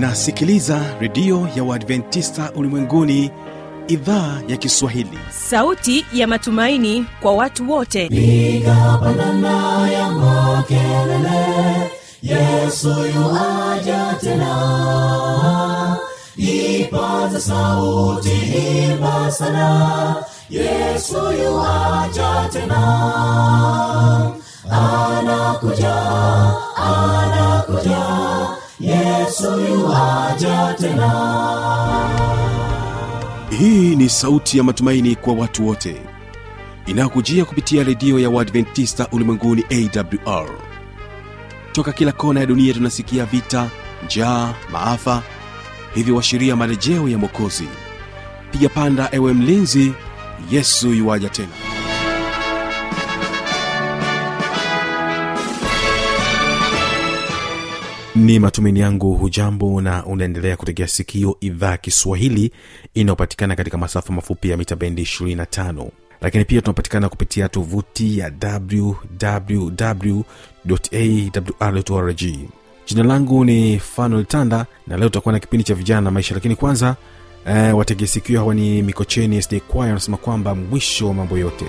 unasikiliza redio ya uadventista ulimwenguni idhaa ya kiswahili sauti ya matumaini kwa watu wote piga pandana ya makelele yesu yuaja tena ipaza sauti imba sana yesu yuaja tena anakuja anakuja yesu yuaja tena hii ni sauti ya matumaini kwa watu wote inayokujia kupitia redio ya uadventista ulimwenguni awr toka kila kona ya dunia tunasikia vita njaa maafa hivyo washiria marejeo ya mwokozi piga panda ewe mlinzi yesu yuwaja tena ni matumaini yangu hujambo na unaendelea kutegea sikio idhaa kiswahili inayopatikana katika masafa mafupi ya mita bendi 25 lakini pia tunapatikana kupitia tovuti ya wwwawrrg jina langu ni fanuel tanda na leo tutakuwa na kipindi cha vijana na maisha lakini kwanza eh, wategea sikio hawa ni mikocheni sd kwaya wanasema kwamba mwisho wa mambo yote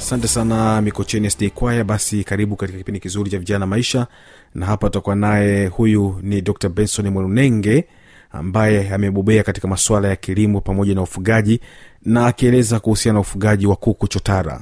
asante sana mikocheni sd kwaya basi karibu katika kipindi kizuri cha vijana maisha na hapa tutakuwa naye huyu ni dr benson mwenunenge ambaye amebobea katika masuala ya kilimo pamoja na ufugaji na akieleza kuhusiana na ufugaji wa kuku chotara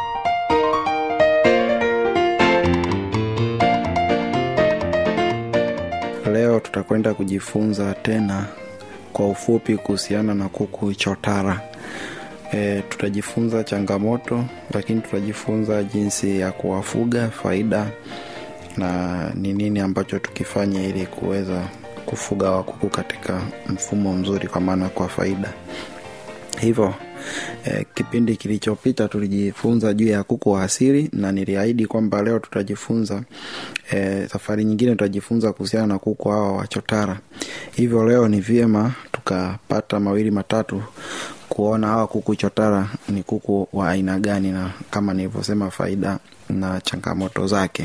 leo tutakwenda kujifunza tena kwa ufupi kuhusiana na kuku chotara e, tutajifunza changamoto lakini tutajifunza jinsi ya kuwafuga faida na ni nini ambacho tukifanya ili kuweza kufuga wakuku katika mfumo mzuri kwa maana kwa faida hivyo eh, kipindi kilichopita tulijifunza juu ya kuku wa asili na niliahidi kwamba leo tutajifunza eh, safari nyingine tutajifunza kuhusiana na kuku hawa wachotara hivyo leo ni vyema tukapata mawili matatu kuona hawa kuku chotara ni kuku wa aina gani na kama nilivyosema faida na changamoto zake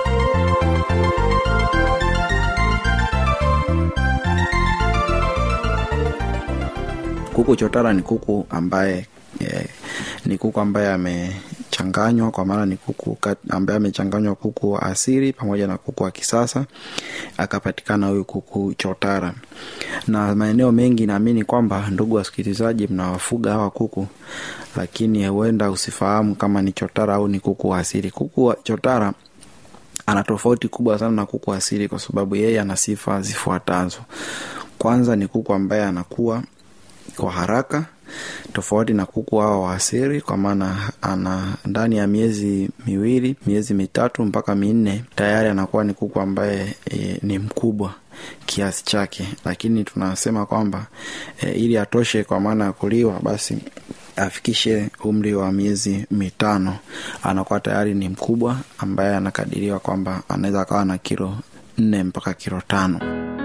kuku chotara ni kuku ambaye eh, ni kuku ambaye amechanganywa kwa maana ni kuku kat- ambaye amechanganywa kuku wa asili pamoja na kuku wa kisasa akapatikana huyu kuku chotara na maeneo mengi naamini kwamba ndugu wasikilizaji mnawafuga hawa kuku lakini huenda usifahamu kama ni chotara au ni kuku wa asili kuku wa chotara ana tofauti kubwa sana na kuku asili kwa sababu yeye ana sifa zifuatazo kwanza ni kuku ambaye anakuwa kwa haraka tofauti na kuku hao wa asili kwa maana ana ndani ya miezi miwili miezi mitatu mpaka minne tayari anakuwa ni kuku ambaye e, ni mkubwa kiasi chake lakini tunasema kwamba e, ili atoshe kwa maana ya kuliwa basi afikishe umri wa miezi mitano anakuwa tayari ni mkubwa ambaye anakadiriwa kwamba anaweza akawa na kilo nne mpaka kilo tano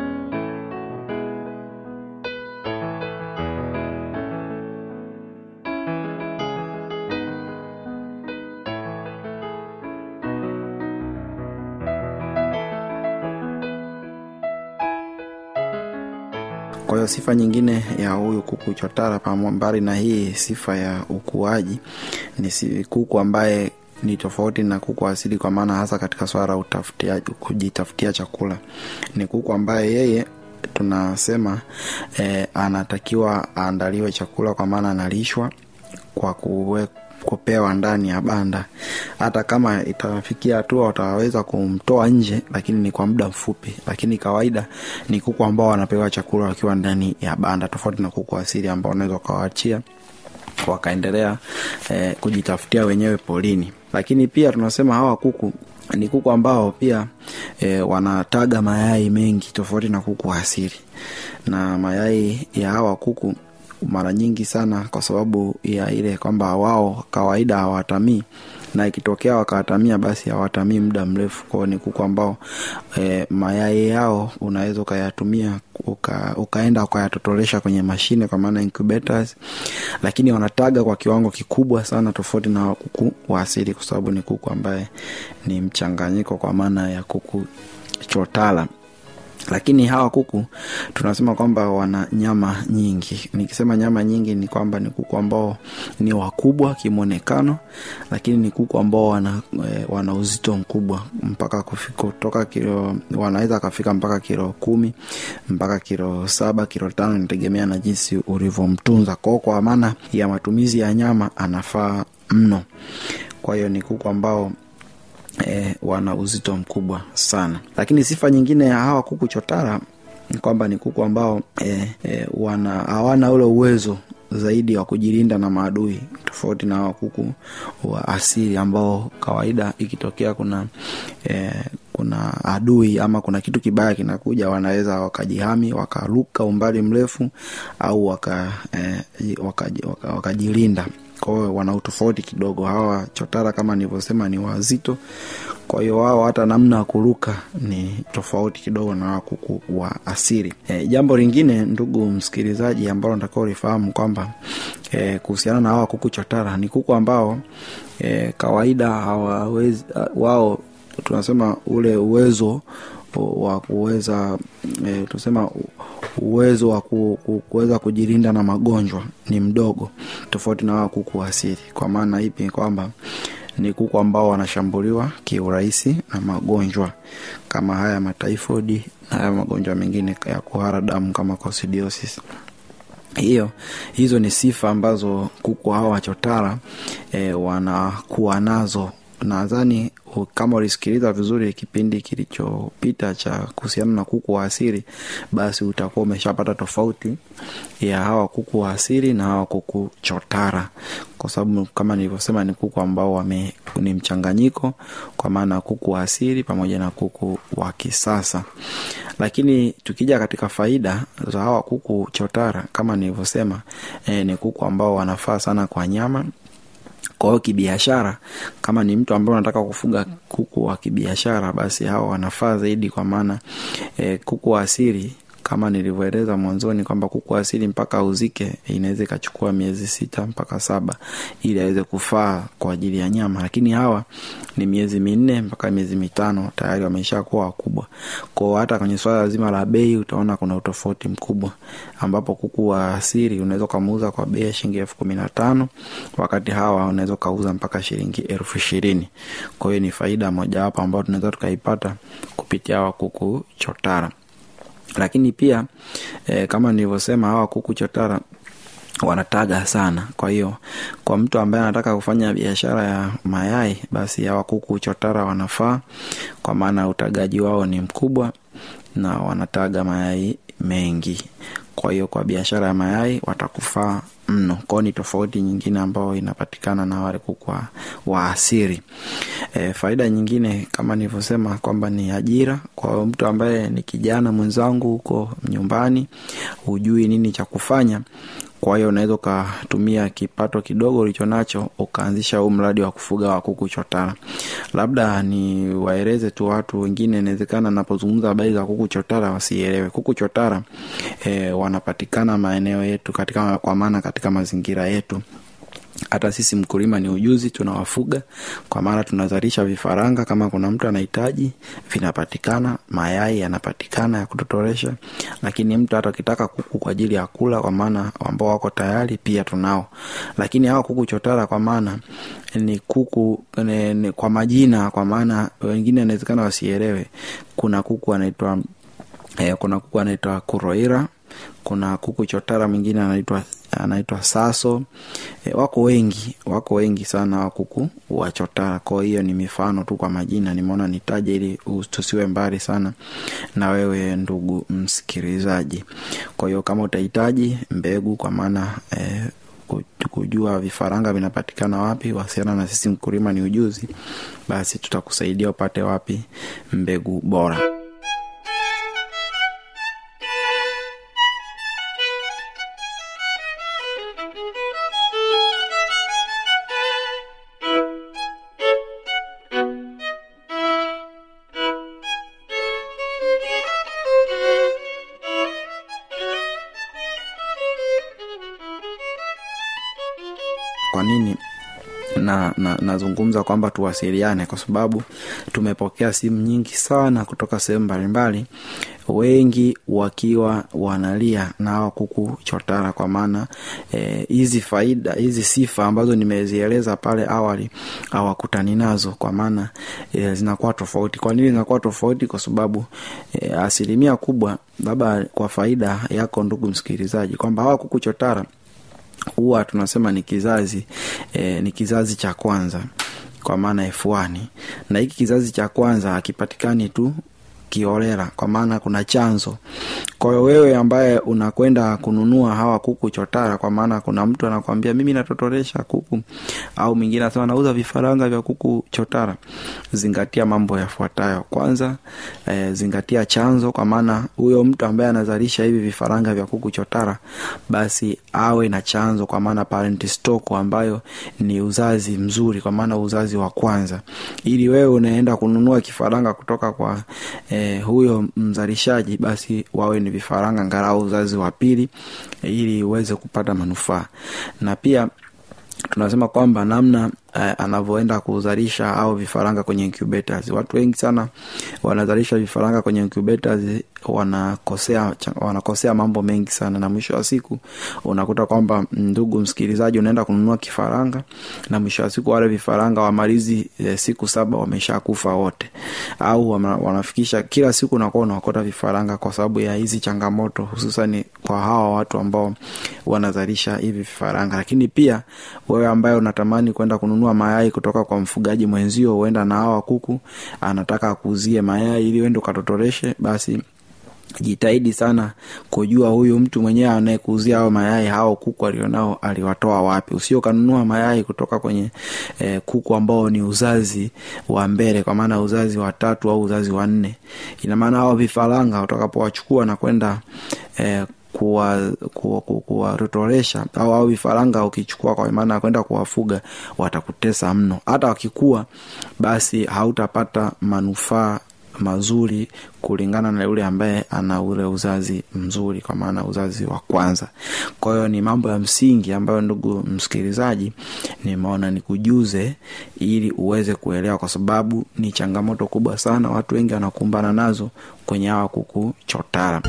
kwa hiyo sifa nyingine ya huyu kuku chotara pamo- mbali na hii sifa ya ukuaji ni si- kuku ambaye ni tofauti na kuku wa asili kwa maana hasa katika swala la utafutia kujitafutia chakula ni kuku ambaye yeye tunasema eh, anatakiwa aandaliwe chakula kwa maana analishwa kwa kuwe, kupewa ndani ya banda hata kama itafikia hatua wataweza kumtoa nje lakini ni kwa muda mfupi lakini kawaida ni kuku ambao wanapewa chakula wakiwa ndani ya banda tofauti na kuku asili ambao unaweza ukawaachia wakaendelea eh, kujitafutia wenyewe polini lakini pia tunasema hawa kuku ni kuku ambao pia e, wanataga mayai mengi tofauti na kuku wa asili na mayai ya hawa kuku mara nyingi sana kwa sababu ya ile kwamba wao kawaida hawatamii na ikitokea wakawatamia basi hawatamii muda mrefu kwao ni kuku ambao e, mayai yao unaweza ukayatumia uka, ukaenda ukayatotolesha kwenye mashine kwa maana incubators lakini wanataga kwa kiwango kikubwa sana tofauti na kuku wa asili kwa sababu ni kuku ambaye ni mchanganyiko kwa maana ya kuku chotala lakini hawa kuku tunasema kwamba wana nyama nyingi nikisema nyama nyingi ni kwamba ni kuku ambao ni wakubwa kimwonekano lakini ni kuku ambao wana, e, wana uzito mkubwa mpaka kufika kutoka kilo wanaweza akafika mpaka kilo kumi mpaka kilo saba kilo tano inategemea na jinsi ulivyomtunza kwao kwa maana ya matumizi ya nyama anafaa mno kwa hiyo ni kuku ambao e, wana uzito mkubwa sana lakini sifa nyingine ya hawa kuku chotara ni kwamba ni kuku ambao e, e, wana hawana ule uwezo zaidi wa kujilinda na maadui tofauti na hawa kuku wa asili ambao kawaida ikitokea kuna e, kuna adui ama kuna kitu kibaya kinakuja wanaweza wakajihami wakaruka umbali mrefu au wakajilinda e, waka, waka, waka kwao wana utofauti kidogo hawa chotara kama nilivyosema ni wazito kwa hiyo wao hata namna ya kuruka ni tofauti kidogo na hawa kuku wa asili e, jambo lingine ndugu msikilizaji ambalo natakiwa ulifahamu kwamba e, kuhusiana na hawa kuku chotara ni kuku ambao e, kawaida hawawezi wao tunasema ule uwezo wa kuweza e, tunasema uwezo wa ku, ku, kuweza kujilinda na magonjwa ni mdogo tofauti na hawa kuku wa asili kwa maana ipi kwamba ni kuku ambao wanashambuliwa kiurahisi na magonjwa kama haya mataifodi na haya magonjwa mengine ya kuhara damu kama coccidiosis hiyo hizo ni sifa ambazo kuku hawa wachotara e, wanakuwa nazo nadhani u- kama ulisikiliza vizuri kipindi kilichopita cha kuhusiana na kuku wa asiri basi utakuwa umeshapata tofauti ya hawa kuku wa asiri na hawa kuku chotara kwa sababu kama nilivyosema ni kuku ambao wame ni mchanganyiko kwa maana kuku wa asiri pamoja na kuku wa kisasa lakini tukija katika faida za hawa kuku chotara kama nilivyosema eh, ni kuku ambao wanafaa sana kwa nyama kwa hiyo kibiashara kama ni mtu ambaye unataka kufuga kuku wa kibiashara basi hawa wanafaa zaidi kwa maana e, kuku wa asili kama nilivyoeleza mwanzoni kwamba kuku wa asili mpaka auzike inaweza ikachukua miezi sita mpaka saba ili aweze kufaa kwa ajili ya nyama lakini hawa ni miezi minne mpaka miezi mitano tayari wamesha kuwa wakubwa kwao hata kwenye swala zima la bei utaona kuna utofauti mkubwa ambapo kuku wa asili unaweza ukamuuza kwa bei ya shilingi elfu kumi na tano wakati hawa unaweza ukauza mpaka shilingi elfu ishirini kwa hiyo ni faida mojawapo ambayo tunaweza tukaipata kupitia hawa kuku chotara lakini pia e, kama nilivyosema hawa kuku chotara wanataga sana kwa hiyo kwa mtu ambaye anataka kufanya biashara ya mayai basi hawa kuku chotara wanafaa kwa maana utagaji wao ni mkubwa na wanataga mayai mengi kwa hiyo kwa biashara ya mayai watakufaa mno kwao ni tofauti nyingine ambayo inapatikana na wale kuku wa, wa asiri e, faida nyingine kama nilivyosema kwamba ni ajira kwa mtu ambaye ni kijana mwenzangu huko nyumbani hujui nini cha kufanya kwa hiyo unaweza ukatumia kipato kidogo ulicho nacho ukaanzisha huu mradi wa kufuga wa kuku chotara labda ni waeleze tu watu wengine inawezekana napozungumza habari za kuku chotara wasielewe kuku chotara e, wanapatikana maeneo yetu katika kwa maana katika mazingira yetu hata sisi mkulima ni ujuzi tunawafuga kwa maana tunazalisha vifaranga kama kuna mtu anahitaji vinapatikana mayai yanapatikana ya kutotoresha lakini mtu hata akitaka kuku kwa ajili ya kula kwa maana ambao wako tayari pia tunao lakini hawa kuku chotara kwa maana ni kuku ni, ni, kwa majina kwa maana wengine inawezekana wasielewe kuna kuku anaitwa eh, kuna kuku anaitwa kuroira kuna kuku chotara mwingine anaitwa anaitwa saso e, wako wengi wako wengi sana wa kuku wa chotara kwa hiyo ni mifano tu kwa majina nimeona nitaje ili tusiwe mbali sana na wewe ndugu msikilizaji kwa hiyo kama utahitaji mbegu kwa maana e, kujua vifaranga vinapatikana wapi wasiana na sisi mkulima ni ujuzi basi tutakusaidia upate wapi mbegu bora kwa nini na, na nazungumza kwamba tuwasiliane kwa sababu tumepokea simu nyingi sana kutoka sehemu mbalimbali wengi wakiwa wanalia na hawa kuku chotara kwa maana hizi e, faida hizi sifa ambazo nimezieleza pale awali hawakutani nazo kwa maana e, zinakuwa tofauti kwa nini zinakuwa tofauti kwa sababu e, asilimia kubwa labda kwa faida yako ndugu msikilizaji kwamba hawa kuku chotara huwa tunasema ni kizazi e, ni kizazi cha kwanza kwa maana F1 na hiki kizazi cha kwanza hakipatikani tu kiholela kwa maana kuna chanzo kwa hiyo wewe ambaye unakwenda kununua hawa kuku chotara kwa maana kuna mtu anakwambia mimi natotoresha kuku au mwingine anasema nauza vifaranga vya kuku chotara zingatia mambo yafuatayo kwanza e, zingatia chanzo kwa maana huyo mtu ambaye anazalisha hivi vifaranga vya kuku chotara basi awe na chanzo kwa maana parent stock ambayo ni uzazi mzuri kwa maana uzazi wa kwanza ili wewe unaenda kununua kifaranga kutoka kwa e, huyo mzalishaji basi wawe ni vifaranga ngarau uzazi wa pili e, ili uweze kupata manufaa na pia tunasema kwamba namna eh, anavyoenda kuzalisha au vifaranga kwenye incubators watu wengi sana wanazalisha vifaranga kwenye incubators wanakosea cha- wanakosea mambo mengi sana na mwisho wa siku unakuta kwamba ndugu msikilizaji unaenda kununua kifaranga na mwisho wa siku wale vifaranga wamalizi e, siku saba wamesha kufa wote au wama, wanafikisha kila siku unakuwa unaokota vifaranga kwa sababu ya hizi changamoto hususani kwa hawa watu ambao wanazalisha hivi vifaranga lakini pia wewe ambaye unatamani kwenda kununua mayai kutoka kwa mfugaji mwenzio huenda na hawa kuku anataka akuuzie mayai ili uende ukatotoreshe basi jitahidi sana kujua huyu mtu mwenyewe anayekuuzia hao mayai hao kuku alionao aliwatoa wapi usio kanunua mayai kutoka kwenye eh, kuku ambao ni uzazi wa mbele kwa maana uzazi wa tatu au uzazi wa nne ina maana hao vifaranga utakapowachukua na kwenda eh, kuwatotoresha kuwa, kuwa, kuwatotoresha au au vifaranga ukichukua kwa maana ya kwenda kuwafuga watakutesa mno hata wakikua basi hautapata manufaa mazuri kulingana na yule ambaye ana ule uzazi mzuri kwa maana uzazi wa kwanza kwa hiyo ni mambo ya msingi ambayo ndugu msikilizaji nimeona nikujuze ili uweze kuelewa kwa sababu ni changamoto kubwa sana watu wengi wanakumbana nazo kwenye hawa kuku chotara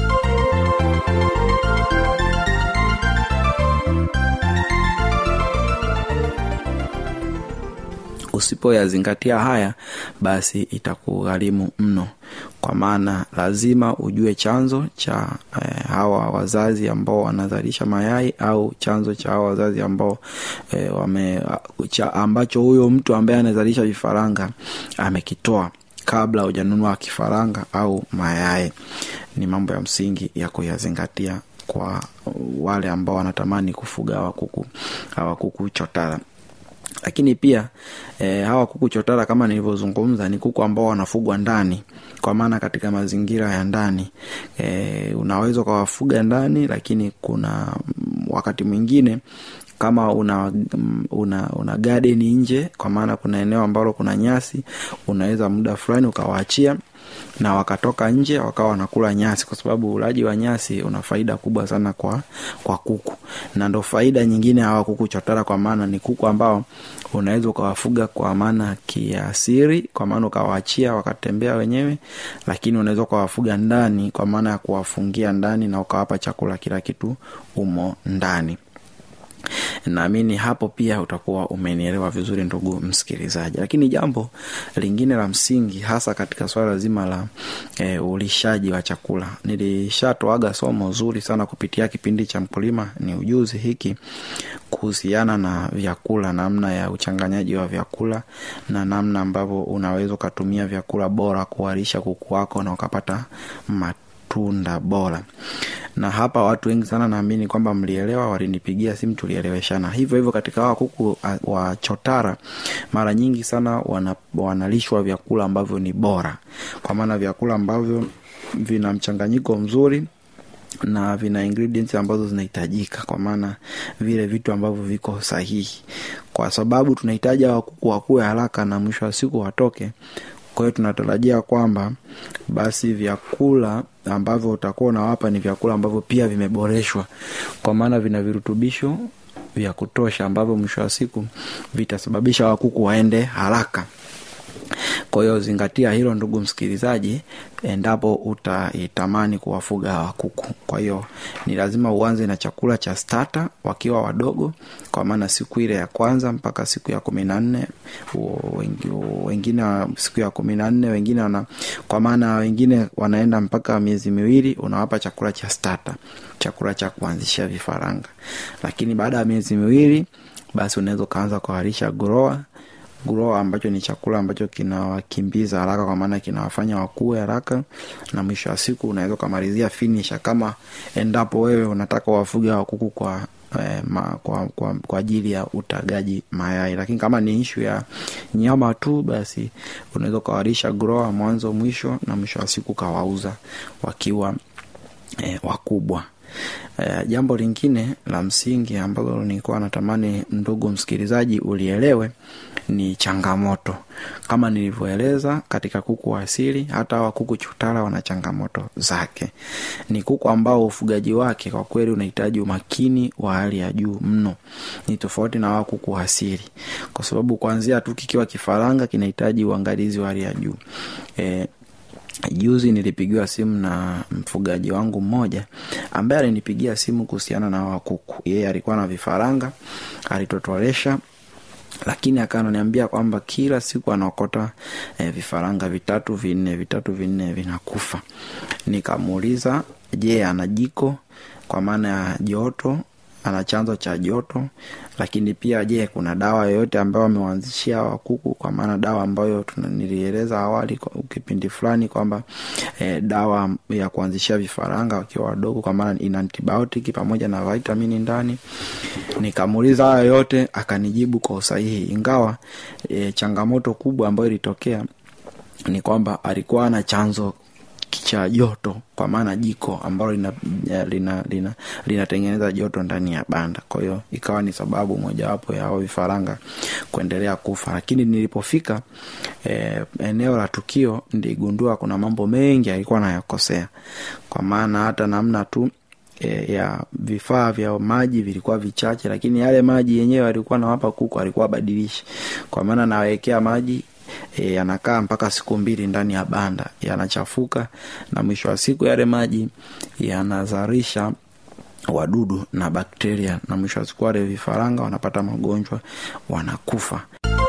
usipoyazingatia haya basi itakugharimu mno kwa maana lazima ujue chanzo cha eh, hawa wazazi ambao wanazalisha mayai au chanzo cha hawa wazazi ambao eh, wame, cha ambacho huyo mtu ambaye anazalisha vifaranga amekitoa kabla hujanunua kifaranga au mayai ni mambo ya msingi ya kuyazingatia kwa wale ambao wanatamani kufuga hawa kuku hawa kuku chotara lakini pia e, hawa kuku chotara kama nilivyozungumza ni kuku ambao wanafugwa ndani kwa maana katika mazingira ya ndani e, unaweza ukawafuga ndani lakini kuna mm, wakati mwingine kama una una, una garden nje kwa maana kuna eneo ambalo kuna nyasi unaweza muda fulani ukawaachia na wakatoka nje wakawa wanakula nyasi kwa sababu ulaji wa nyasi una faida kubwa sana kwa kwa kuku na ndo faida nyingine hawa kuku chotara kwa maana ni kuku ambao unaweza ukawafuga kwa maana kiasiri kwa maana ukawaachia wakatembea wenyewe lakini unaweza ukawafuga ndani kwa maana ya kuwafungia ndani na ukawapa chakula kila kitu umo ndani naamini hapo pia utakuwa umenielewa vizuri ndugu msikilizaji lakini jambo lingine la msingi hasa katika swala zima la e, ulishaji wa chakula nilishatoaga somo zuri sana kupitia kipindi cha mkulima ni ujuzi hiki kuhusiana na vyakula namna ya uchanganyaji wa vyakula na namna ambavyo unaweza ukatumia vyakula bora kuwalisha kuku wako na ukapata matunda bora na hapa watu wengi sana naamini kwamba mlielewa walinipigia simu tulieleweshana hivyo hivyo katika hawa kuku wa chotara mara nyingi sana wana, wanalishwa vyakula ambavyo ni bora kwa maana vyakula ambavyo vina mchanganyiko mzuri na vina ingredients ambazo zinahitajika kwa maana vile vitu ambavyo viko sahihi kwa sababu tunahitaji hawa kuku wakuwe haraka na mwisho wa siku watoke kwa hiyo tunatarajia kwamba basi vyakula ambavyo utakuwa unawapa ni vyakula ambavyo pia vimeboreshwa kwa maana vina virutubisho vya kutosha ambavyo mwisho wa siku vitasababisha wakuku waende haraka kwa hiyo zingatia hilo ndugu msikilizaji endapo utaitamani kuwafuga hawa kuku kwa hiyo ni lazima uanze na chakula cha stata wakiwa wadogo kwa maana siku ile ya kwanza mpaka siku ya kumi na nne wengine siku ya kumi na nne wengine wana kwa maana wengine wanaenda mpaka miezi miwili unawapa chakula cha stata chakula cha kuanzishia vifaranga lakini baada ya miezi miwili basi unaweza ukaanza kuharisha groa grower ambacho ni chakula ambacho kinawakimbiza haraka kwa maana kinawafanya wakue haraka na mwisho wa siku unaweza ukamalizia finisha kama endapo wewe unataka wafuge wa kuku kwa eh, ma, kwa, kwa, kwa ajili ya utagaji mayai lakini kama ni ishu ya nyama tu basi unaweza ukawarisha grower mwanzo mwisho na mwisho wa siku ukawauza wakiwa eh, wakubwa Uh, jambo lingine la msingi ambalo nilikuwa natamani ndugu msikilizaji ulielewe ni changamoto kama nilivyoeleza katika kuku wa asili hata hawa kuku chutara wana changamoto zake ni kuku ambao ufugaji wake kwa kweli unahitaji umakini wa hali ya juu mno ni tofauti na hawa kuku wa asili kwa sababu kuanzia tu kikiwa kifaranga kinahitaji uangalizi wa hali ya juu e, juzi nilipigiwa simu na mfugaji wangu mmoja ambaye alinipigia simu kuhusiana na hawa kuku yeye alikuwa na vifaranga alitotolesha lakini akananiambia kwamba kila siku anaokota eh, vifaranga vitatu vinne vitatu vinne vinakufa nikamuuliza je ana jiko kwa maana ya joto ana chanzo cha joto lakini pia je kuna dawa yoyote ambayo amewanzishia hawa kuku kwa maana dawa ambayo tuna- nilieleza awali kwa kipindi fulani kwamba eh, dawa ya kuanzishia vifaranga wakiwa wadogo kwa maana ina antibiotic pamoja na vitamini ndani nikamuuliza haya yote akanijibu kwa usahihi ingawa e, changamoto kubwa ambayo ilitokea ni kwamba alikuwa na chanzo cha joto kwa maana jiko ambalo linatengeneza lina, lina, linatengeneza joto ndani ya banda kwa hiyo ikawa ni sababu mojawapo ya hao vifaranga kuendelea kufa lakini nilipofika eh, eneo la tukio niligundua kuna mambo mengi alikuwa nayakosea kwa maana hata namna tu e, ya vifaa vya maji vilikuwa vichache lakini yale maji yenyewe alikuwa nawapa kuku alikuwa abadilishi kwa maana nawekea maji e, yanakaa mpaka siku mbili ndani ya banda yanachafuka na mwisho wa siku yale maji yanazalisha wadudu na bakteria na mwisho wa siku wale vifaranga wanapata magonjwa wanakufa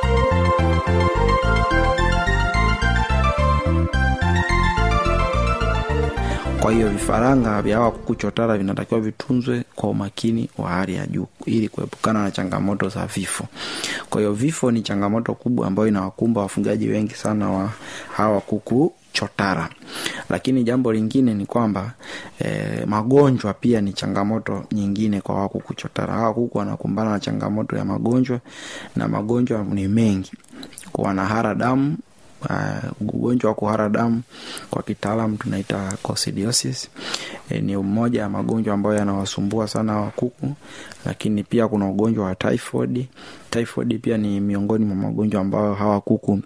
kwa hiyo vifaranga vya hawa kuku chotara vinatakiwa vitunzwe kwa umakini wa hali ya juu ili kuepukana na changamoto za vifo kwa hiyo vifo ni changamoto kubwa ambayo inawakumba wafugaji wengi sana wa hawa kuku chotara lakini jambo lingine ni kwamba eh, magonjwa pia ni changamoto nyingine kwa hawa kuku chotara hawa kuku wanakumbana na changamoto ya magonjwa na magonjwa ni mengi wanahara damu uh, ugonjwa wa kuhara damu kwa kitaalam tunaita coccidiosis e, ni mmoja ya magonjwa ambayo yanawasumbua sana wa kuku lakini pia kuna ugonjwa wa typhoid typhoid pia ni miongoni mwa magonjwa ambayo hawa kuku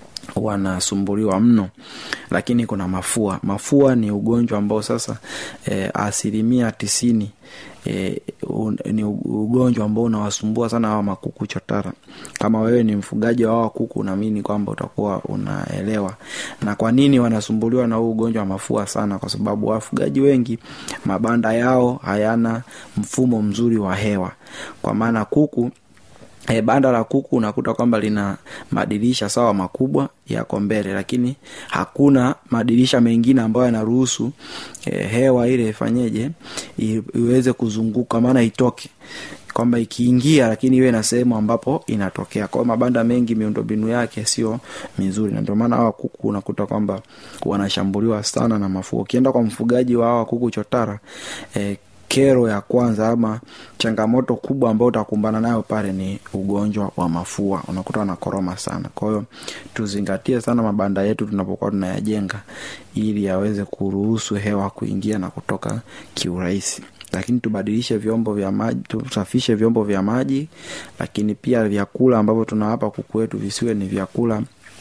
wanasumbuliwa mno lakini kuna mafua mafua ni ugonjwa ambao sasa e, asilimia tisini e, un, ni ugonjwa ambao unawasumbua sana hawa makuku chotara kama wewe ni mfugaji wa hawa kuku unaamini kwamba utakuwa unaelewa na kwa nini wanasumbuliwa na huu ugonjwa wa mafua sana kwa sababu wafugaji wengi mabanda yao hayana mfumo mzuri wa hewa kwa maana kuku E, banda la kuku unakuta kwamba lina madirisha sawa makubwa yako mbele lakini hakuna madirisha mengine ambayo yanaruhusu e, hewa ile ifanyeje i- iweze kuzunguka maana itoke kwamba ikiingia lakini iwe na sehemu ambapo inatokea kwao mabanda mengi miundombinu yake sio mizuri na ndio maana hawa kuku unakuta kwamba wanashambuliwa sana na mafua ukienda kwa mfugaji wa hawa kuku chotara e, kero ya kwanza ama changamoto kubwa ambayo utakumbana nayo pale ni ugonjwa wa mafua unakuta wanakoroma sana kwa hiyo tuzingatie sana mabanda yetu tunapokuwa tunayajenga ili yaweze kuruhusu hewa kuingia na kutoka kiurahisi lakini tubadilishe vyombo vya maji tusafishe vyombo vya maji lakini pia vyakula ambavyo tunawapa kuku wetu visiwe ni vyakula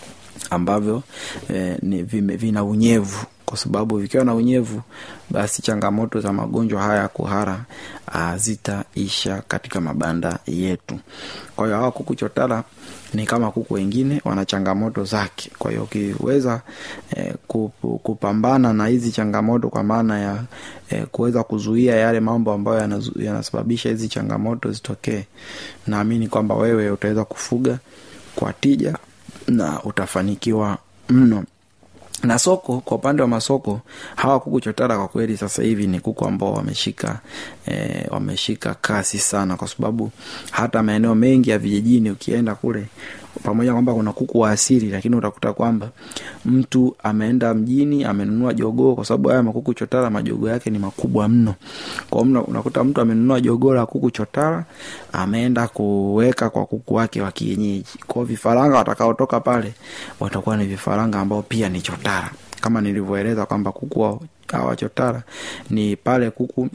ambavyo eh, ni vime, vina unyevu kwa sababu vikiwa na unyevu basi changamoto za magonjwa haya ya kuhara ah, zitaisha katika mabanda yetu kwa hiyo hawa kuku chotara ni kama kuku wengine wana changamoto zake kwa hiyo ukiweza eh, kup- kupambana na hizi changamoto kwa maana ya eh, kuweza kuzuia yale mambo ambayo yanazu- yanasababisha hizi changamoto zitokee naamini kwamba wewe utaweza kufuga kwa tija na utafanikiwa mno na soko kwa upande wa masoko hawa kuku chotara kwa kweli sasa hivi ni kuku ambao wameshika eh, wameshika kasi sana kwa sababu hata maeneo mengi ya vijijini ukienda kule pamoja na kwamba kuna kuku wa asili lakini utakuta kwamba mtu ameenda mjini amenunua jogoo kwa sababu haya makuku chotara majogoo yake ni makubwa mno kwa hiyo unakuta mtu amenunua jogoo la kuku chotara ameenda kuweka kwa kuku wake wa kienyeji kwao vifaranga watakaotoka pale watakuwa ni vifaranga ambao pia ni chotara kama nilivyoeleza kwamba kuku wa- hawa chotara ni pale kuku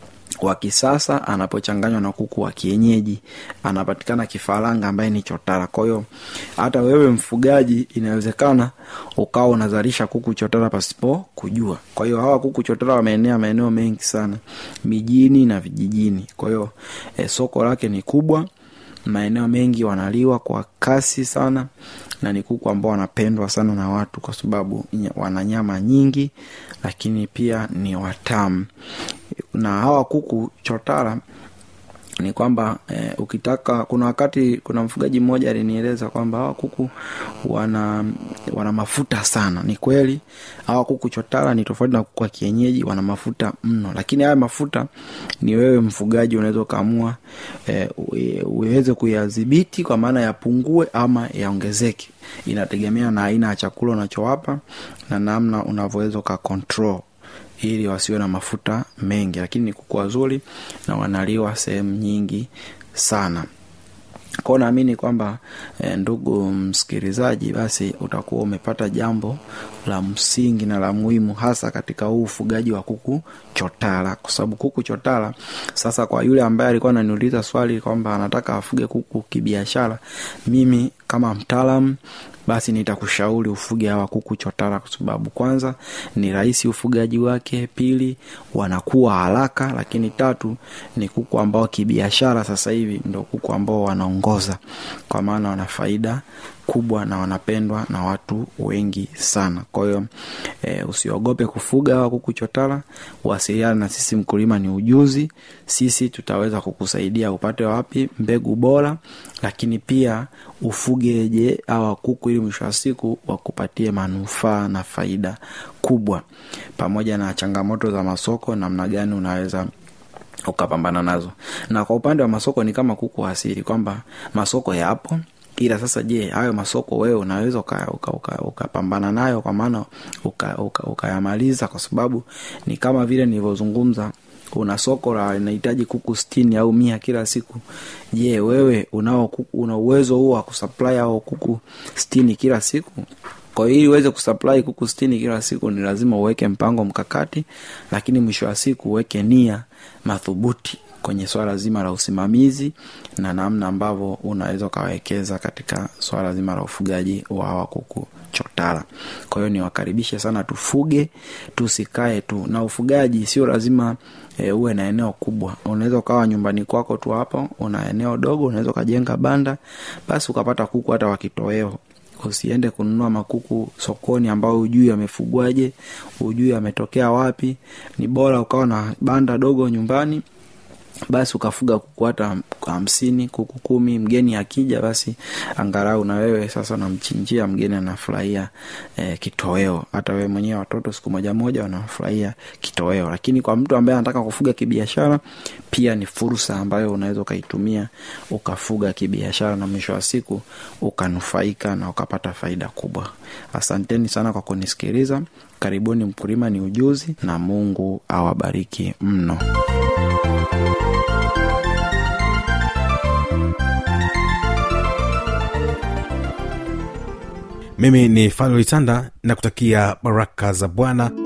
wa kisasa anapochanganywa na kuku wa kienyeji anapatikana kifaranga ambaye ni chotara kwa hiyo hata wewe mfugaji inawezekana ukawa unazalisha kuku chotara pasipo kujua kwa hiyo hawa kuku chotara wameenea maeneo mengi sana mijini na vijijini kwa hiyo e, soko lake ni kubwa maeneo mengi wanaliwa kwa kasi sana na ni kuku ambao wanapendwa sana na watu kwa sababu nya- wana nyama nyingi lakini pia ni watamu na hawa kuku chotara ni kwamba eh, ukitaka kuna wakati kuna mfugaji mmoja alinieleza kwamba hawa kuku wana wana mafuta sana ni kweli hawa kuku chotara ni tofauti na kuku wa kienyeji wana mafuta mno lakini haya mafuta ni wewe mfugaji unaweza ukaamua eh, uwe- uweze kuyadhibiti kwa maana yapungue ama yaongezeke inategemea na aina ya chakula unachowapa na namna unavyoweza uka control ili wasiwe na mafuta mengi lakini ni kuku wazuri na wanaliwa sehemu nyingi sana kwao naamini kwamba e, ndugu msikilizaji basi utakuwa umepata jambo la msingi na la muhimu hasa katika huu ufugaji wa kuku chotara kwa sababu kuku chotara sasa kwa yule ambaye alikuwa ananiuliza swali kwamba anataka afuge kuku kibiashara mimi kama mtaalam basi nitakushauri ufuge hawa kuku chotara kwa sababu kwanza ni rahisi ufugaji wake pili wanakuwa haraka lakini tatu ni kuku ambao kibiashara sasa hivi ndo kuku ambao wanaongoza kwa maana wana faida kubwa na wanapendwa na watu wengi sana kwa hiyo e, usiogope kufuga hawa kuku chotara wasiliana na sisi mkulima ni ujuzi sisi tutaweza kukusaidia upate wapi mbegu bora lakini pia ufugeje hawa kuku ili mwisho wa siku wakupatie manufaa na faida kubwa pamoja na changamoto za masoko namna gani unaweza ukapambana nazo na kwa upande wa masoko ni kama kuku asili kwamba masoko yapo ila sasa je hayo masoko wewe unaweza ukapambana uka, uka, uka ukapambana nayo kwa maana ukayamaliza uka, uka kwa sababu ni kama vile nilivyozungumza una soko la linahitaji kuku stini au mia kila siku je wewe unao kuku, una uwezo huo wa kusupply au kuku stini kila siku kwa hiyo ili uweze kusupply kuku stini kila siku ni lazima uweke mpango mkakati lakini mwisho wa siku uweke nia madhubuti kwenye swala zima la usimamizi na namna ambavyo unaweza ukawekeza katika swala zima la ufugaji wa hawa kuku chotara kwa hiyo niwakaribishe sana tufuge tusikae tu na ufugaji sio lazima e, uwe na eneo kubwa unaweza ukawa nyumbani kwako tu hapo una eneo dogo unaweza ukajenga banda basi ukapata kuku hata wakitoweo usiende kununua makuku sokoni ambao hujui amefugwaje hujui ametokea wapi ni bora ukawa na banda dogo nyumbani basi ukafuga kuku hata hamsini kuku kumi mgeni akija basi angalau na wewe sasa unamchinjia mgeni anafurahia eh, kitoweo hata wewe mwenyewe watoto siku moja moja wanafurahia kitoweo lakini kwa mtu ambaye anataka kufuga kibiashara pia ni fursa ambayo unaweza ukaitumia ukafuga kibiashara na mwisho wa siku ukanufaika na ukapata faida kubwa asanteni sana kwa kunisikiliza karibuni mkulima ni ujuzi na mungu awabariki mno mimi ni fanuel tanda na kutakia baraka za bwana